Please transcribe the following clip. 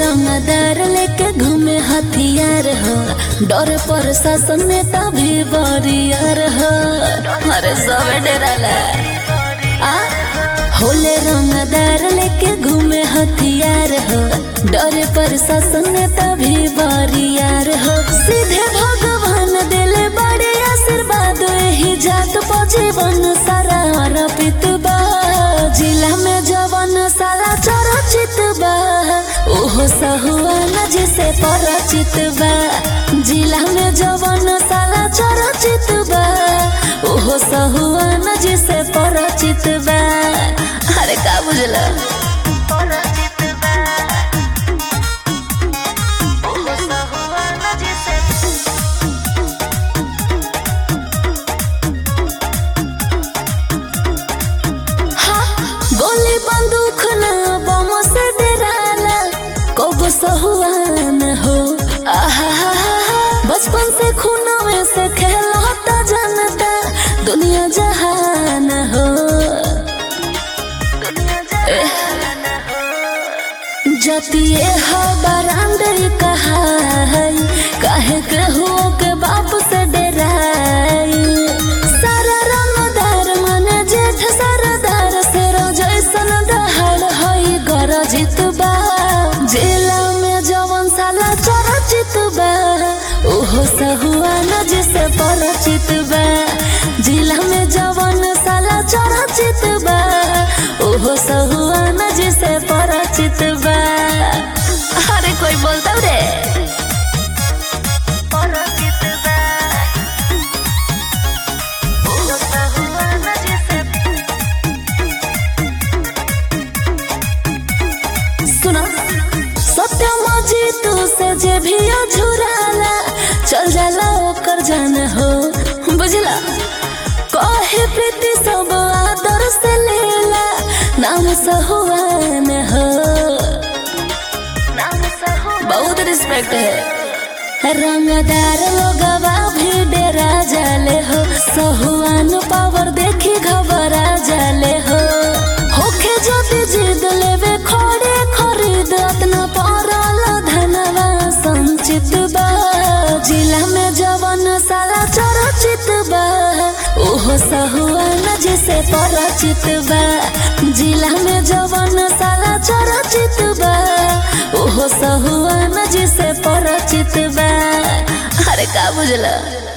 रंगदार लेके घूमे हथियार हो डर पर शासन नेता भी बरियार हो अरे सब डराला आ होले रंगदार लेके घूमे हथियार हो डर पर शासन नेता भी बरियार हो सीधे भगवान दिले बड़े आशीर्वाद ही जात पर जीवन सारा अर्पित बा जिला में जवन सारा चरचित बा ओहो सहुआन जिसे परिचित बा जिला में जवन सारा चरचित बा ओहो सहुआन जिसे परिचित बा अरे का बुझला गोली बंदूक ना बम से डराला कब सहुआन हो आहा बचपन से खूनों में से खेलता जानता दुनिया जहान हो जतिए हो बरांडे कहा है काहे के हो के बाप से डराई सारा रंगदार मन जेठ सरदार से जैसन दहाड़ हई गरजित बा जिला में जवन साला चरचित बा ओहो सहुआन जिसे परिचित बा जिला में जवन साला चरचित बा ओहो सहुआन जिसे परिचित बा अरे कोई बोलता रे सुना सत्यम जीतू से जे भी अझुराला चल जाला ओकर जान हो बुझला कहे प्रीति सब आदर से लेला नाम सहुआन हो बहुत रिस्पेक्ट है रंगदार लोगवा भी डेरा जाले हो सहुआन पावर देखी घबरा जाले हो होखे ज्योति जिद लेवे खोड़े खरीद अपना पड़ल धनवा संचित बा जिला में जवन साला चरचित बा ओहो सहुआन जिसे परिचित बा जिला में जवन साला चरचित बा ओहो सहुआन जिसे परिचित बा अरे का बुझला